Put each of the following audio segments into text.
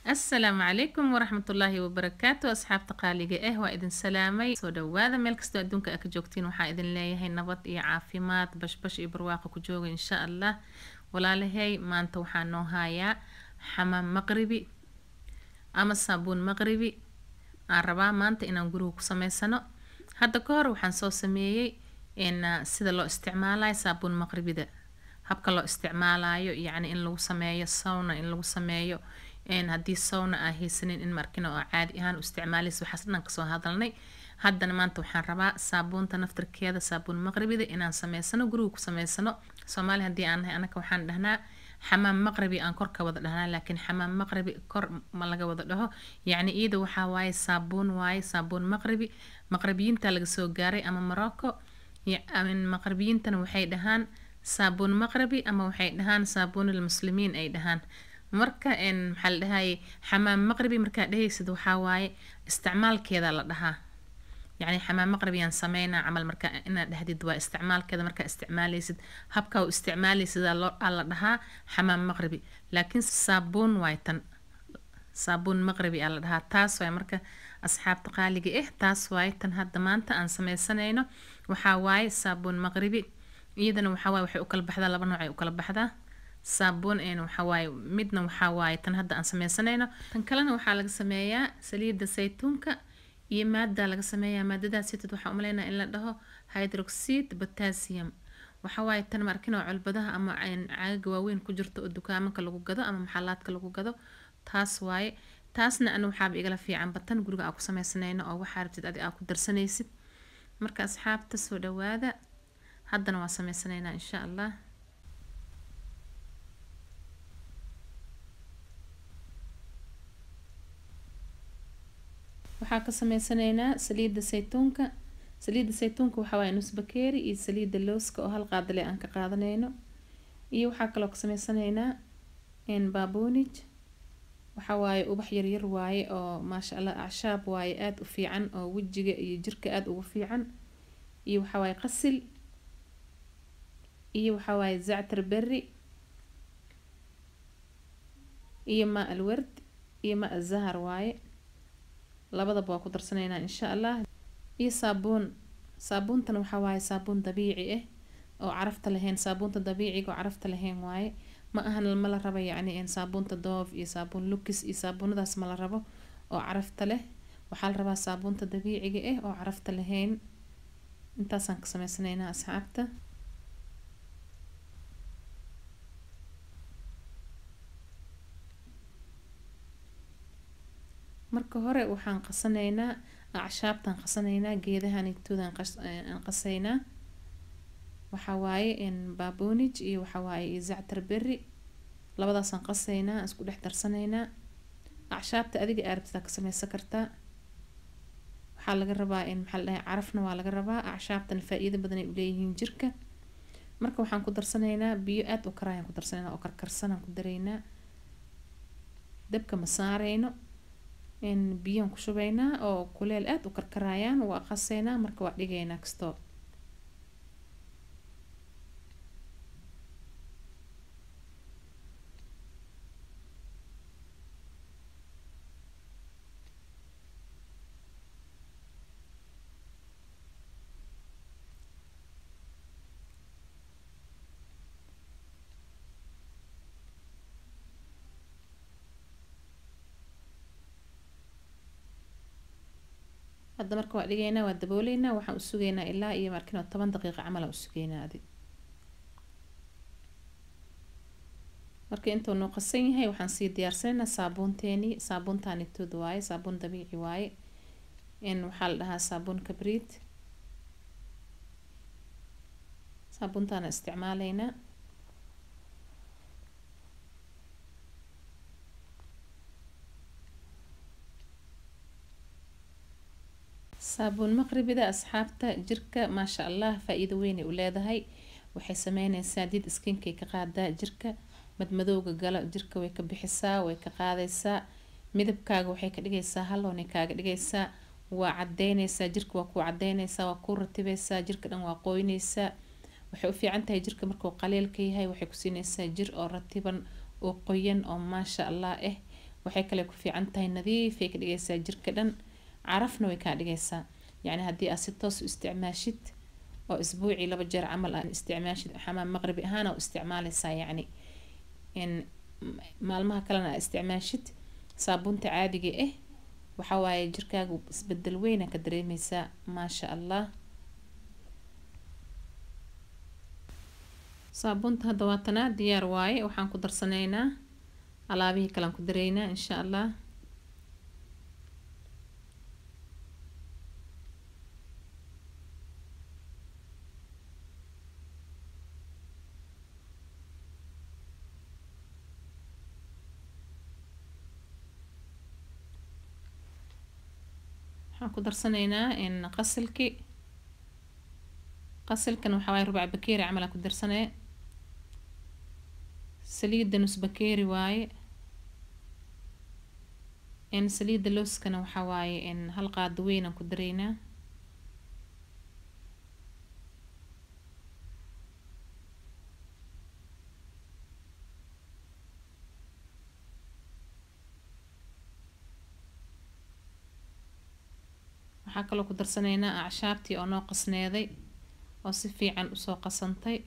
asalaamu calaykum waraxmatullaahi wabarakaatu asxaabta qaaliga ah waa idin salaamay soo dhawaada meel kastoo adduunka aa ka joogtiin waxaa idin leeyahay nabad iyo caafimaad bashbash iyo barwaaqo ku jooga insha allah walaalahay maanta waxaa noo hayaa xamaam maqribi ama saabuun maqribi aan rabaa maanta inaan guriga ku sameysano hadda ka hor waxaan soo sameeyey in sida loo isticmaalayo saabuun maqribida habka loo isticmaalayo yacni in lagu sameeyo sawna in lagu sameeyo haddii sawna aa haysanin in markina oo caadi ahaan u isticmaalaysa waxaas dhan kasoo hadalnay haddana maanta waxaan rabaa saabuunta naftarkeeda saabuun maqribida inaan sameysano guriga ku sameysano soomaali haddii aan nahay anaka waxaan dhahnaa xamaam maqribi aan kor ka wada dhahnaa laakiin xamaam maqribi kor ma laga wada dhaho yacni iyada waxaa waaye saabuun waaye saabuun maqribi maqribiyiinta laga soo gaaray ama morocco maqribiyiintana waxay dhahaan saabuun maqribi ama waxay dhahaan saabuunul muslimiin ay dhahaan marka maxaa la dhahaye xamaam maqribi markaa dhehaysid waxaa waaye isticmaalkeeda la dhahaa yacni xamaam maqribiyaan sameynaa camal marka inaad dhahdid waa isticmaalkeeda markaa isticmaalaysid habkaa u isticmaalaysid aa la dhahaa xamaam maqribi laakiin saabuun waay tan saabuun maqribi aa la dhahaa taas waay marka asxaabta qaaliga ah taas waaye tan hadda maanta aan sameysanayno waxaa waaye saabuun maqribi iyadana waxaa waaye waxay u kala baxdaa laba nooc ay u kala baxdaa saabuun een waxawaaye midna waxaa waaye tan hadda aan sameysanayno tan kalena waxaa laga sameeyaa saliidda saytuunka iyo maaddaa laga sameeyaa maadadaas sitid waxaa umaleynaa in la dhaho hydroxid potassium waxawaaye tan markinoo colbadaha ama caaga waaweyn ku jirto oo dukaamanka lagu gado ama maxalaadka lagu gado taas waaye taasna ana waxaaba igala fiicanba tan guriga aa ku sameysanayno oo waxaa rabtid adi aa ku darsanaysid marka asxaabta soo dhawaada haddana waa sameysanaynaa insha allah waxaa ka sameysanaynaa saliidda saytuunka saliidda saytuunka waxaa waaye nus bakeeri iyo saliidda looska oo hal qaadale aan ka qaadanayno iyo waxaa kaloo ka sameysanaynaa baabonij waxaa waaye ubax yaryar waaye oo maasha allah acshaab waaye aada u fiican oo wejiga iyo jirka aada ugu fiican iyo waxaa waaye qasil iyo waxaa waaye zactar berri iyo maa alward iyo maa azahar waaye labadaba waa ku darsanaynaa insha allah iyo saabuun saabuuntan waxaa waaye saabuun dabiici ah oo carafta lahayn saabuunta dabiiciga oo carafta lahayn waaye ma ahan ma la rabo yacni saabuunta doof iyo saabuun lukis iyo saabuunadaas ma la rabo oo carafta leh waxaa la rabaa saabuunta dabiiciga ah oo carafta lahayn intaasaan ka sameysanaynaa asxaabta marka hore waxaan qasanaynaa acshaabtaan qasanaynaa geedahan itoodan aan qasaynaa waxaa waaye baabonij iyo waxaa waaye iyo zactar berri labadaasaan qasaynaa isku dhex darsanaynaa acshaabta adiga aarabtidaa ka sameysan kartaa waxaa laga rabaa in maxaa la dhahay carafna waa laga rabaa acshaabtana faa-iido badan ay uleeyihiin jirka marka waxaan ku darsanaynaa biyo aada u karaayaan ku darsanaynaa oo karkarsanaan ku daraynaa dabka ma saareyno biyaan ku shubaynaa oo kuleel aada u karkaraayaan waa qaseynaa marka waa dhigaynaa kastoo hadda marka waa dhigaynaa waa dabooleynaa waxaan u sugaynaa ilaa iyo markin oo toban daqiiqa camal aan u sugaynaa adi marka intuu noo qasan yahay waxaan sii diyaarsanaynaa saabuunteenii saabuuntaanitooda waaye saabuun dabiici waaye in waxaa la dhahaa saabuun kabriid saabuuntaana isticmaalaynaa saabuun maqribida asxaabta jirka maasha allah faa-iido weynay u leedahay waxay sameyneysaa did iskinkay ka qaadaa jirka madmadowga gala jirka way ka bixisaa way ka qaadaysaa midabkaaga waxay ka dhigaysaa hallownay kaaga dhigaysaa waa cadeyneysaa jirka waa kuu cadeyneysaa waa kuu ratibeysaa jirka dhan waa qoyneysaa waxay u fiican tahay jirka markuu qaliilka yahay waxay ku siineysaa jir oo ratiban oo qoyan oo maasha allah ah waxay kale ku fiican tahay nadiifay ka dhigaysaa jirka dhan carafna way kaa dhigaysaa yacni haddii aad si toos u isticmaashid oo isbuucii laba jeer camal aad isticmaashid xamaam maqribi ahaan oo isticmaaleysaa yacni in maalmaha kalena aad isticmaashid saabuunta caadiga ah waxaa waaye jirkaaga isbedel weyna ka dareemeysaa maasha allah saabuunta hadda waatanaa diyaar waaye waxaan ku darsanaynaa alaabihii kalean ku dareynaa insha allah waxaan ku darsanaynaa in qasilki qasilkan waxaa waaye rubac bakeeri camal aan ku darsanee saliidda nus bakeeri waaye in saliidda looskana waxaa waaye in hal qaado weyn aan ku dareynaa waxaa kaloo ku darsanaynaa acshaabtii oo noo qasneeday oo si fiican usoo qasantay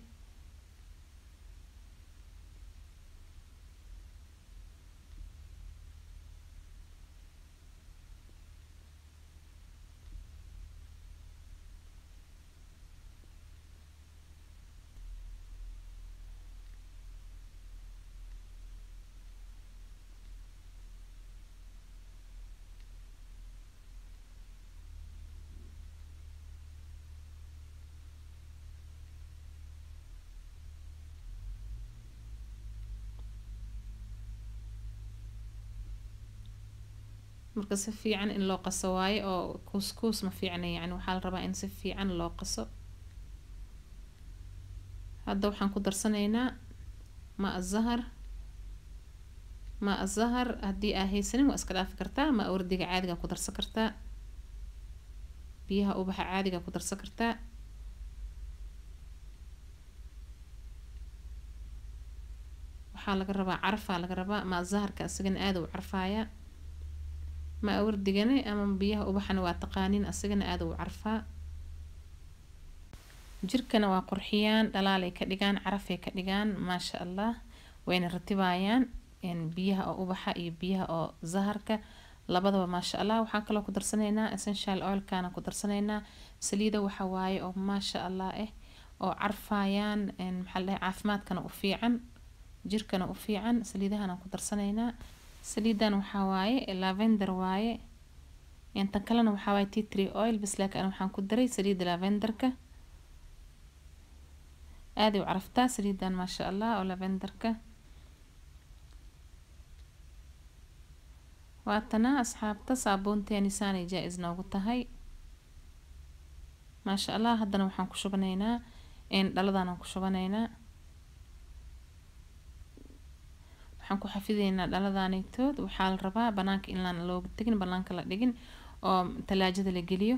marka si fiican in loo qaso waaye oo kuuskuus ma fiicna yani waxaa la rabaa in si fiican loo qaso hadda waxaan ku darsanaynaa ma zahar ma zahar haddii aa haysanin waa iska dhaafi kartaa ma wardiga caadiga ku darsan kartaa biyaha ubaxa caadiga ku darsan kartaa waxaa laga rabaa carafaa laga rabaa ma zaharka isagana aada u carfaaya ma wardigana ama biyaha ubaxana waa taqaanin asagana aada u carfaa jirkana waa qurxiyaan dhalaalay ka dhigaan carafay ka dhigaan maasha allah wayna ratibayaan biyaha oo ubaxa iyo biyaha oo zaharka labadaba maasha allah waxaan kaloo ku darsanaynaa essential oilkana ku darsanaynaa saliida waxa waaye oo maasha allah ah oo carfayaan maxaa la caafimaadkana u fiican jirkana u fiican saliidahana ku darsanaynaa saliidan waxaa waaye lavender waaye tan kalena waxaa waaye tea tree oil bas laakiin waxaan ku daray saliida lavenderka aaday u caraftaa saliidan maasha allah oo lavenderka waatana asxaabta saabuunteeni saanay jaa-is noogu tahay maasha allah haddana waxaan ku shubanaynaa dhaladan aan ku shubanaynaa waxaan ku xafideynaa dhaladaneytood waxaa la rabaa banaanka inlaan looga tegin banaanka la dhigin oo talaajada la geliyo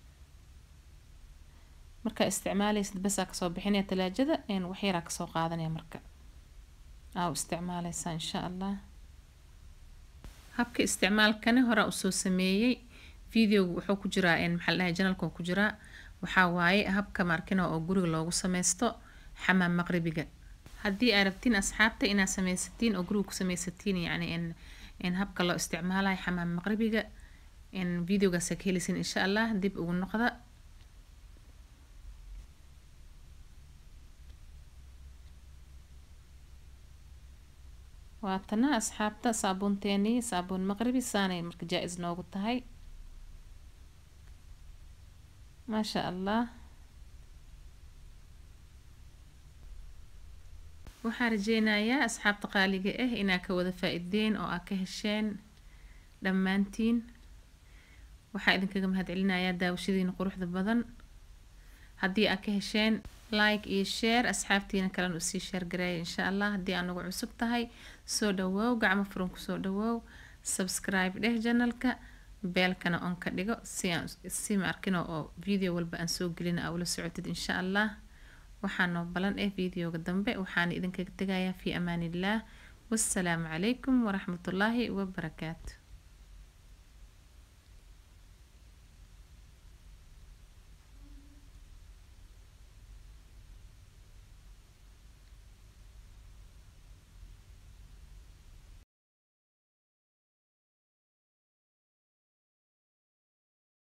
markaa isticmaaleysid basaa kasoo bixinaya talaajada waxyaraa kasoo qaadanaya marka aa u isticmaaleysaa insha allah habka isticmaalkani horaa usoo sameeyey videoga wuxuu ku jiraa maxaa ladhahay janalka ku jiraa waxaa waaye habka markina oo guriga loogu sameysto xamaam maqribiga haddii aad rabtiin asxaabta inaad sameysatiin oo guriga ku sameysatiin yacni in in habka loo isticmaalayo xamaam maqribiga in videogaasa ka helisin insha allah dib ugu noqda waatana asxaabta saabuunteenii saabuun maqribi saanay marka jaa-is noogu tahay maasha allah waxaan rajeynayaa asxaabta qaaliga ah inaa ka wada faa-ideen oo aa ka hesheen dhammaantiin waxaa idinkaga mahadcelinayaa daawashadiina quruxda badan haddii aa ka hesheen like iyo share asxaabtiina kalena usii sheergareeya insha allah haddii aa nagu cusub tahay soo dhawoow gacmo furan kusoo dhawoow subscribe dheh janalka beelkana on ka dhigo si aan si ma arkino oo video walba aan soo gelina aa ula socotid insha allah waxaa noo balan eh videoga dambe waxaana idinkaga tegayaa fi amaan illah wassalaamu calaykum waraxmatullaahi wabarakaatu